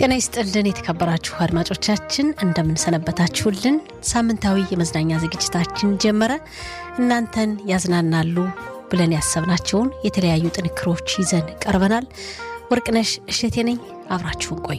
ጤና ይስጥልን የተከበራችሁ አድማጮቻችን እንደምንሰነበታችሁልን። ሳምንታዊ የመዝናኛ ዝግጅታችን ጀመረ። እናንተን ያዝናናሉ ብለን ያሰብናቸውን የተለያዩ ጥንክሮች ይዘን ቀርበናል። ወርቅነሽ እሸቴ ነኝ። አብራችሁን ቆዩ።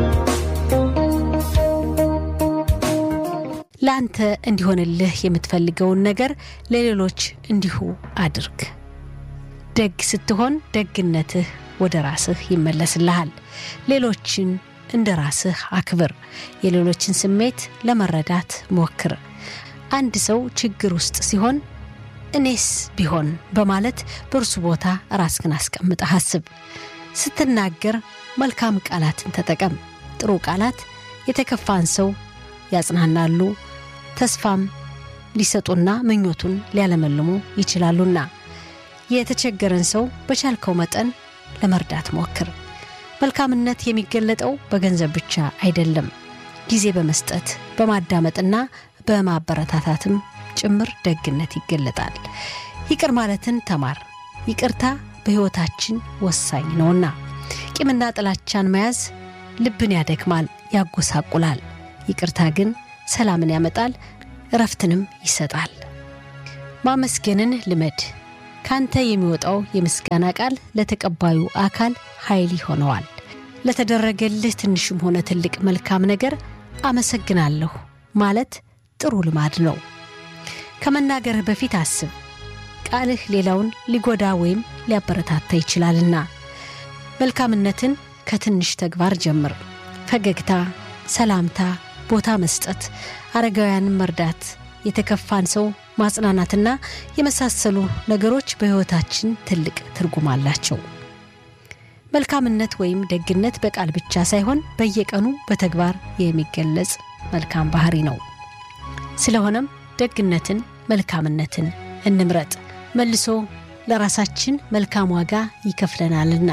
ለአንተ እንዲሆንልህ የምትፈልገውን ነገር ለሌሎች እንዲሁ አድርግ። ደግ ስትሆን ደግነትህ ወደ ራስህ ይመለስልሃል። ሌሎችን እንደ ራስህ አክብር። የሌሎችን ስሜት ለመረዳት ሞክር። አንድ ሰው ችግር ውስጥ ሲሆን እኔስ ቢሆን በማለት በእርሱ ቦታ ራስህን አስቀምጠህ አስብ። ስትናገር መልካም ቃላትን ተጠቀም። ጥሩ ቃላት የተከፋን ሰው ያጽናናሉ፣ ተስፋም ሊሰጡና ምኞቱን ሊያለመልሙ ይችላሉና የተቸገረን ሰው በቻልከው መጠን ለመርዳት ሞክር። መልካምነት የሚገለጠው በገንዘብ ብቻ አይደለም። ጊዜ በመስጠት በማዳመጥና በማበረታታትም ጭምር ደግነት ይገለጣል። ይቅር ማለትን ተማር። ይቅርታ በሕይወታችን ወሳኝ ነውና። ቂምና ጥላቻን መያዝ ልብን ያደክማል፣ ያጎሳቁላል። ይቅርታ ግን ሰላምን ያመጣል፣ እረፍትንም ይሰጣል። ማመስገንን ልመድ። ካንተ የሚወጣው የምስጋና ቃል ለተቀባዩ አካል ኃይል ይሆነዋል። ለተደረገልህ ትንሽም ሆነ ትልቅ መልካም ነገር አመሰግናለሁ ማለት ጥሩ ልማድ ነው። ከመናገርህ በፊት አስብ። ቃልህ ሌላውን ሊጎዳ ወይም ሊያበረታታ ይችላልና። መልካምነትን ከትንሽ ተግባር ጀምር። ፈገግታ፣ ሰላምታ፣ ቦታ መስጠት፣ አረጋውያንን መርዳት፣ የተከፋን ሰው ማጽናናትና የመሳሰሉ ነገሮች በሕይወታችን ትልቅ ትርጉም አላቸው። መልካምነት ወይም ደግነት በቃል ብቻ ሳይሆን በየቀኑ በተግባር የሚገለጽ መልካም ባህሪ ነው። ስለሆነም ደግነትን፣ መልካምነትን እንምረጥ። መልሶ ለራሳችን መልካም ዋጋ ይከፍለናልና።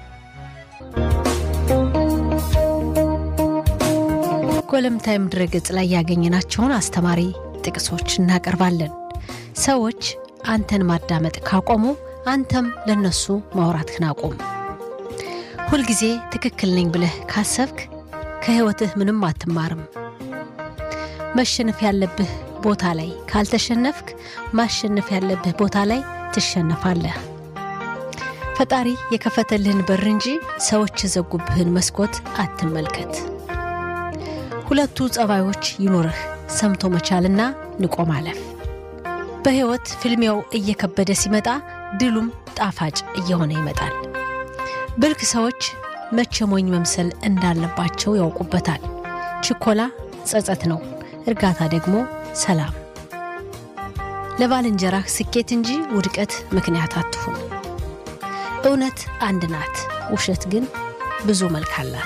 ጎለምታይም ድረገጽ ላይ ያገኘናቸውን አስተማሪ ጥቅሶች እናቀርባለን። ሰዎች አንተን ማዳመጥ ካቆሙ አንተም ለነሱ ማውራትህን አቁም። ሁልጊዜ ትክክል ነኝ ብለህ ካሰብክ ከሕይወትህ ምንም አትማርም። መሸነፍ ያለብህ ቦታ ላይ ካልተሸነፍክ ማሸነፍ ያለብህ ቦታ ላይ ትሸነፋለህ። ፈጣሪ የከፈተልህን በር እንጂ ሰዎች የዘጉብህን መስኮት አትመልከት። ሁለቱ ጸባዮች ይኑርህ፣ ሰምቶ መቻልና ንቆ ማለፍ። በሕይወት ፍልሚያው እየከበደ ሲመጣ ድሉም ጣፋጭ እየሆነ ይመጣል። ብልክ ሰዎች መቼ ሞኝ መምሰል እንዳለባቸው ያውቁበታል። ችኮላ ጸጸት ነው፣ እርጋታ ደግሞ ሰላም። ለባልንጀራህ ስኬት እንጂ ውድቀት ምክንያት አትሁን። እውነት አንድ ናት፣ ውሸት ግን ብዙ መልክ አላት።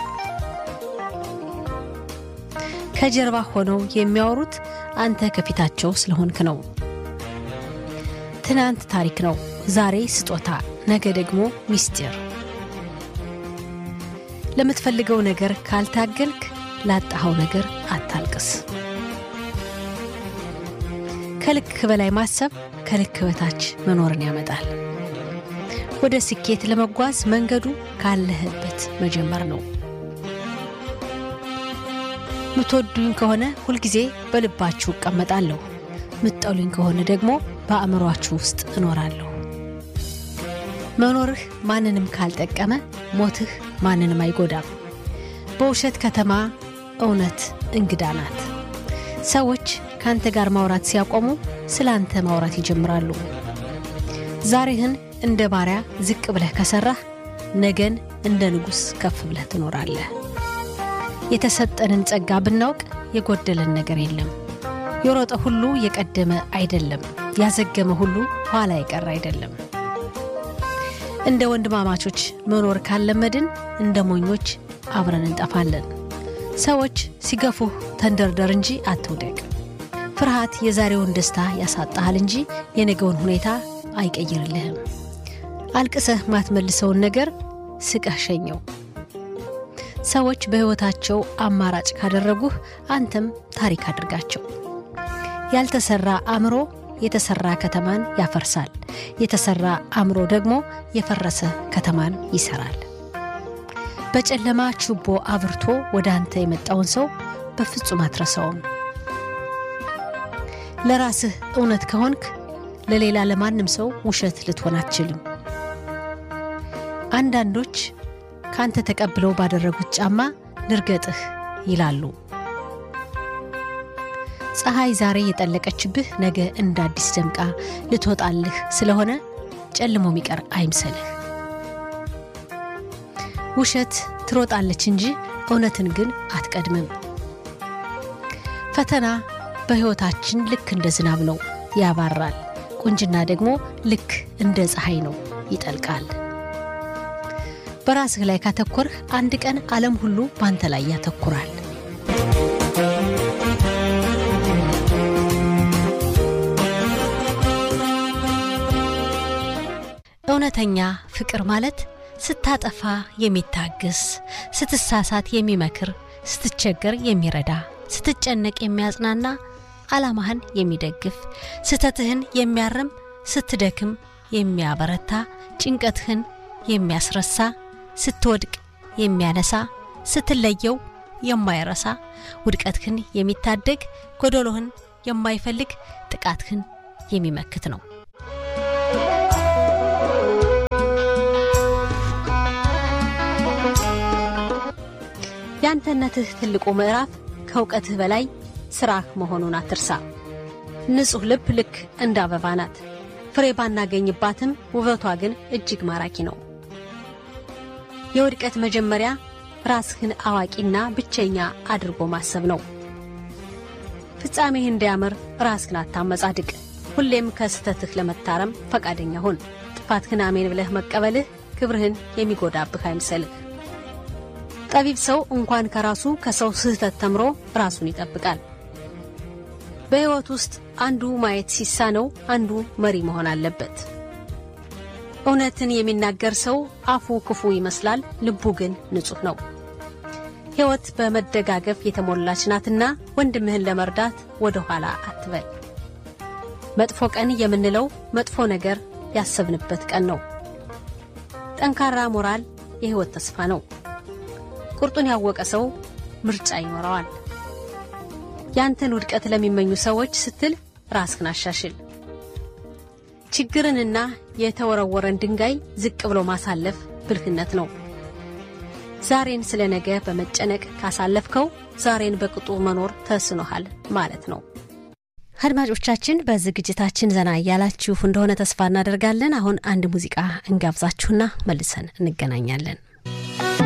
ከጀርባ ሆነው የሚያወሩት አንተ ከፊታቸው ስለሆንክ ነው። ትናንት ታሪክ ነው፣ ዛሬ ስጦታ፣ ነገ ደግሞ ሚስጢር። ለምትፈልገው ነገር ካልታገልክ ላጣኸው ነገር አታልቅስ። ከልክ በላይ ማሰብ ከልክ በታች መኖርን ያመጣል። ወደ ስኬት ለመጓዝ መንገዱ ካለህበት መጀመር ነው። ምትወዱኝ ከሆነ ሁልጊዜ በልባችሁ እቀመጣለሁ፣ ምትጠሉኝ ከሆነ ደግሞ በአእምሯችሁ ውስጥ እኖራለሁ። መኖርህ ማንንም ካልጠቀመ ሞትህ ማንንም አይጎዳም። በውሸት ከተማ እውነት እንግዳ ናት። ሰዎች ከአንተ ጋር ማውራት ሲያቆሙ ስለ አንተ ማውራት ይጀምራሉ። ዛሬህን እንደ ባሪያ ዝቅ ብለህ ከሠራህ ነገን እንደ ንጉሥ ከፍ ብለህ ትኖራለህ። የተሰጠንን ጸጋ ብናውቅ የጎደለን ነገር የለም። የሮጠ ሁሉ የቀደመ አይደለም፣ ያዘገመ ሁሉ ኋላ የቀረ አይደለም። እንደ ወንድማማቾች መኖር ካለመድን እንደ ሞኞች አብረን እንጠፋለን። ሰዎች ሲገፉህ ተንደርደር እንጂ አትውደቅ። ፍርሃት የዛሬውን ደስታ ያሳጣሃል እንጂ የነገውን ሁኔታ አይቀይርልህም። አልቅሰህ ማትመልሰውን ነገር ስቀህ ሸኘው። ሰዎች በሕይወታቸው አማራጭ ካደረጉህ አንተም ታሪክ አድርጋቸው። ያልተሰራ አእምሮ የተሰራ ከተማን ያፈርሳል። የተሰራ አእምሮ ደግሞ የፈረሰ ከተማን ይሰራል። በጨለማ ችቦ አብርቶ ወደ አንተ የመጣውን ሰው በፍጹም አትረሳውም። ለራስህ እውነት ከሆንክ ለሌላ ለማንም ሰው ውሸት ልትሆን አትችልም። አንዳንዶች ካንተ ተቀብለው ባደረጉት ጫማ ልርገጥህ ይላሉ። ፀሐይ ዛሬ የጠለቀችብህ ነገ እንደ አዲስ ደምቃ ልትወጣልህ ስለሆነ ጨልሞ የሚቀር አይምሰልህ። ውሸት ትሮጣለች እንጂ እውነትን ግን አትቀድምም። ፈተና በሕይወታችን ልክ እንደ ዝናብ ነው፣ ያባራል። ቁንጅና ደግሞ ልክ እንደ ፀሐይ ነው፣ ይጠልቃል። በራስህ ላይ ካተኮርህ አንድ ቀን ዓለም ሁሉ በአንተ ላይ ያተኩራል። እውነተኛ ፍቅር ማለት ስታጠፋ የሚታግስ፣ ስትሳሳት የሚመክር፣ ስትቸገር የሚረዳ፣ ስትጨነቅ የሚያጽናና፣ ዓላማህን የሚደግፍ፣ ስህተትህን የሚያርም፣ ስትደክም የሚያበረታ፣ ጭንቀትህን የሚያስረሳ፣ ስትወድቅ የሚያነሳ፣ ስትለየው የማይረሳ፣ ውድቀትህን የሚታደግ፣ ጎደሎህን የማይፈልግ፣ ጥቃትህን የሚመክት ነው። የአንተነትህ ትልቁ ምዕራፍ ከእውቀትህ በላይ ስራህ መሆኑን አትርሳ። ንጹሕ ልብ ልክ እንደ አበባ ናት። ፍሬ ባናገኝባትም ውበቷ ግን እጅግ ማራኪ ነው። የውድቀት መጀመሪያ ራስህን አዋቂና ብቸኛ አድርጎ ማሰብ ነው። ፍጻሜህ እንዲያምር ራስህን አታመጻድቅ። ሁሌም ከስህተትህ ለመታረም ፈቃደኛ ሁን። ጥፋትህን አሜን ብለህ መቀበልህ ክብርህን የሚጎዳብህ አይምሰልህ። ጠቢብ ሰው እንኳን ከራሱ ከሰው ስህተት ተምሮ ራሱን ይጠብቃል። በሕይወት ውስጥ አንዱ ማየት ሲሳነው አንዱ መሪ መሆን አለበት። እውነትን የሚናገር ሰው አፉ ክፉ ይመስላል፣ ልቡ ግን ንጹሕ ነው። ሕይወት በመደጋገፍ የተሞላች ናትና ወንድምህን ለመርዳት ወደ ኋላ አትበል። መጥፎ ቀን የምንለው መጥፎ ነገር ያሰብንበት ቀን ነው። ጠንካራ ሞራል የሕይወት ተስፋ ነው። ቁርጡን ያወቀ ሰው ምርጫ ይኖረዋል። ያንተን ውድቀት ለሚመኙ ሰዎች ስትል ራስህን አሻሽል። ችግርንና የተወረወረን ድንጋይ ዝቅ ብሎ ማሳለፍ ብልህነት ነው። ዛሬን ስለ ነገ በመጨነቅ ካሳለፍከው ዛሬን በቅጡ መኖር ተስኖሃል ማለት ነው። አድማጮቻችን በዝግጅታችን ዘና እያላችሁ እንደሆነ ተስፋ እናደርጋለን። አሁን አንድ ሙዚቃ እንጋብዛችሁና መልሰን እንገናኛለን።